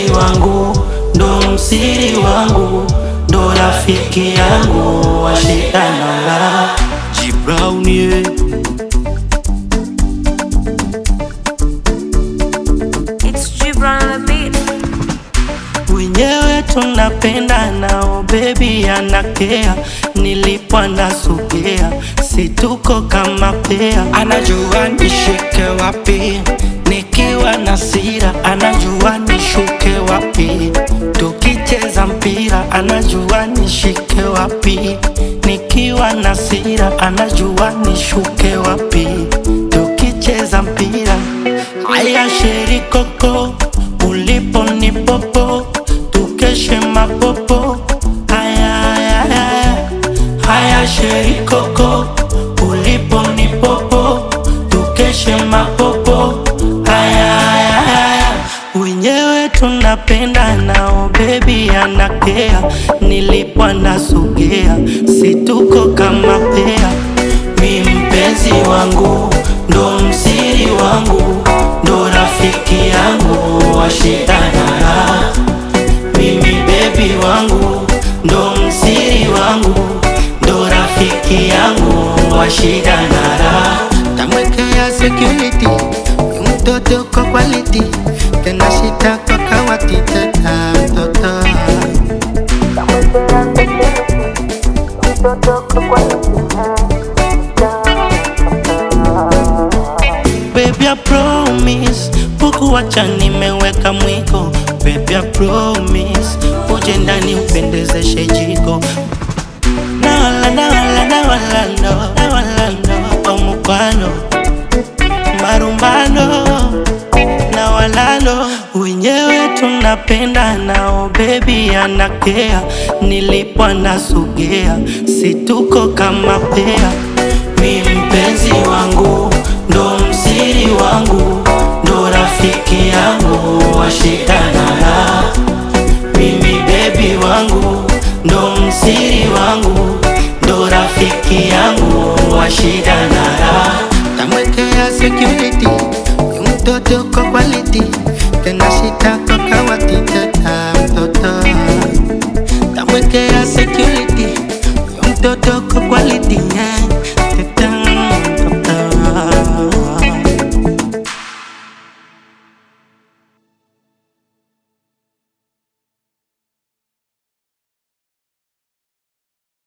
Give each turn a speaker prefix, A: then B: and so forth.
A: wangu, ndo msiri wangu, ndo rafiki yangu wa shida na raha. G Brown yeah.
B: It's Gibran on the beat.
A: wenyewe tunapenda nao bebi anakea nilipo nasogea situko kama pea anajua nishike wapi nikiwa na sira anajua nishuke wapi tukicheza mpira anajua nishike wapi nikiwa na sira anajua nishuke wapi tukicheza mpira haya sheri koko ulipo ni popo tukeshe mapopo haya haya haya haya sheri koko ulipo ni popo tukeshe mapopo haya haya haya wenyewe tunapenda nao bebi anakea nilipo nasogea situko kama pea mi mpenzi wangu ndo msiri wangu ndo rafiki yangu wa shida na raha mimi bebi wangu ndo msiri wangu ndo rafiki yangu wa shida na raha
C: tamwekea security huyu mtoto kwa quality tena shida kwa kawati tena mtoto
A: Baby, I promise Pukuwacha nimeweka mwiko Baby, I promise Uje ndani upendezeshe jiko Nawala, nawala, nawala, no Nawala, no Omukwano Marumbano na walalo wenyewe tunapenda nao bebi anakea nilipo nasogea situko kama pea mi mpenzi wangu ndo msiri wangu ndo rafiki yangu wa shida na raha mimi bebi wangu ndo msiri wangu ndo rafiki yangu wa shida na raha
C: tamwekea security huyu mtoto kwa quality tena shida kwa